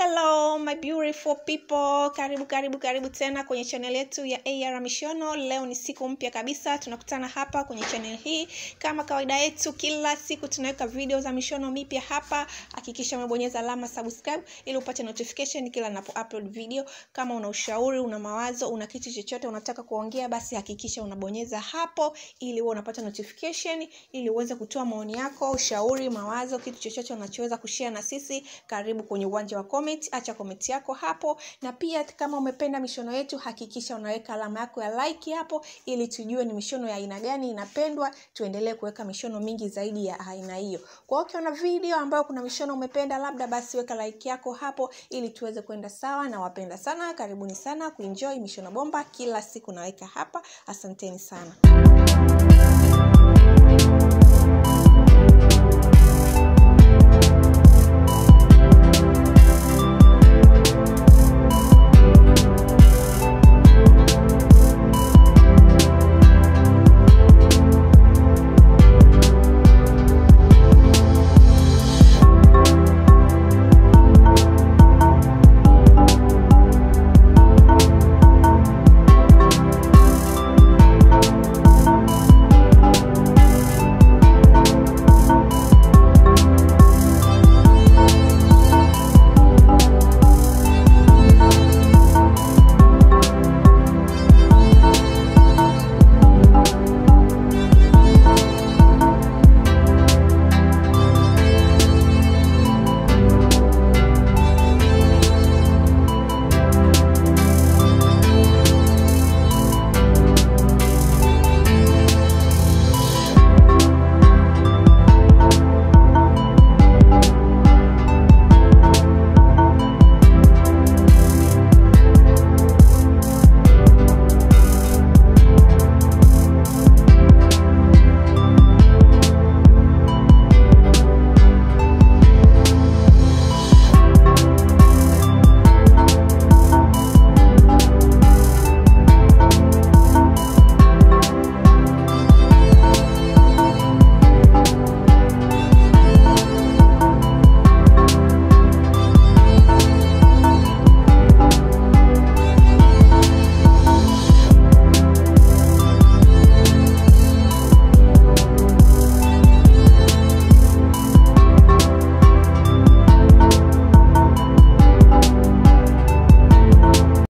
hello my beautiful people karibu karibu karibu tena kwenye channel yetu ya ar mishono leo ni siku mpya kabisa tunakutana hapa kwenye channel hii kama kawaida yetu kila siku tunaweka video za mishono mipya hapa hakikisha umebonyeza alama subscribe ili upate notification kila napo upload video kama una ushauri una mawazo una kitu chochote unataka kuongea basi hakikisha unabonyeza hapo ili uwe unapata notification ili uweze kutoa maoni yako ushauri mawazo kitu chochote unachoweza kushare na sisi karibu kwenye uwanja wa comment acha comment yako hapo na pia kama umependa mishono yetu hakikisha unaweka alama yako ya like hapo ili tujue ni mishono ya aina gani inapendwa tuendelee kuweka mishono mingi zaidi ya aina hiyo kwa hiyo ukiona video ambayo kuna mishono umependa labda basi weka like yako hapo ili tuweze kwenda sawa na wapenda sana karibuni sana kuenjoy mishono bomba kila siku naweka hapa asanteni sana